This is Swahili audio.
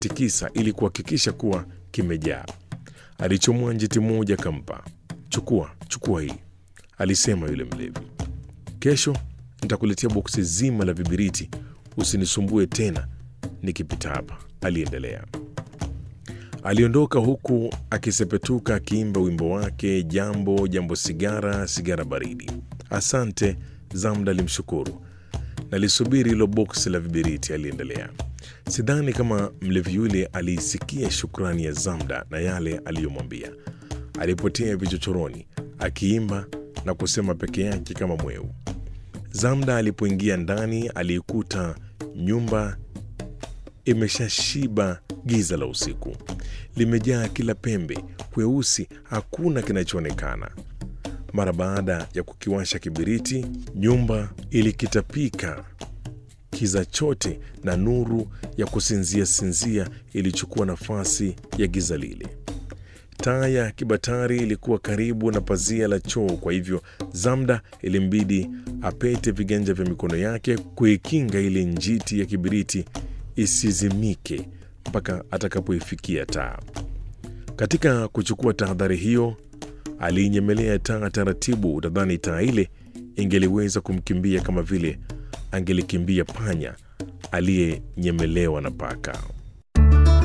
tikisa ili kuhakikisha kuwa kimejaa. Alichomoa njiti moja kampa. Chukua, chukua hii, alisema yule mlevi. Kesho nitakuletea boksi zima la vibiriti, usinisumbue tena nikipita hapa, aliendelea. Aliondoka huku akisepetuka akiimba wimbo wake, jambo jambo, sigara sigara baridi. Asante, Zamda alimshukuru. Nalisubiri hilo boksi la vibiriti, aliendelea. Sidhani kama mlevi yule aliisikia shukrani ya Zamda na yale aliyomwambia. Alipotea vichochoroni akiimba na kusema peke yake kama mweu. Zamda alipoingia ndani aliikuta nyumba imeshashiba giza la usiku, limejaa kila pembe, kweusi, hakuna kinachoonekana. Mara baada ya kukiwasha kibiriti, nyumba ilikitapika kiza chote, na nuru ya kusinzia sinzia ilichukua nafasi ya giza lile. Taa ya kibatari ilikuwa karibu na pazia la choo, kwa hivyo Zamda ilimbidi apete viganja vya mikono yake kuikinga ile njiti ya kibiriti isizimike mpaka atakapoifikia taa. Katika kuchukua tahadhari hiyo, aliinyemelea taa taratibu. Utadhani taa ile ingeliweza kumkimbia kama vile angelikimbia panya aliyenyemelewa na paka.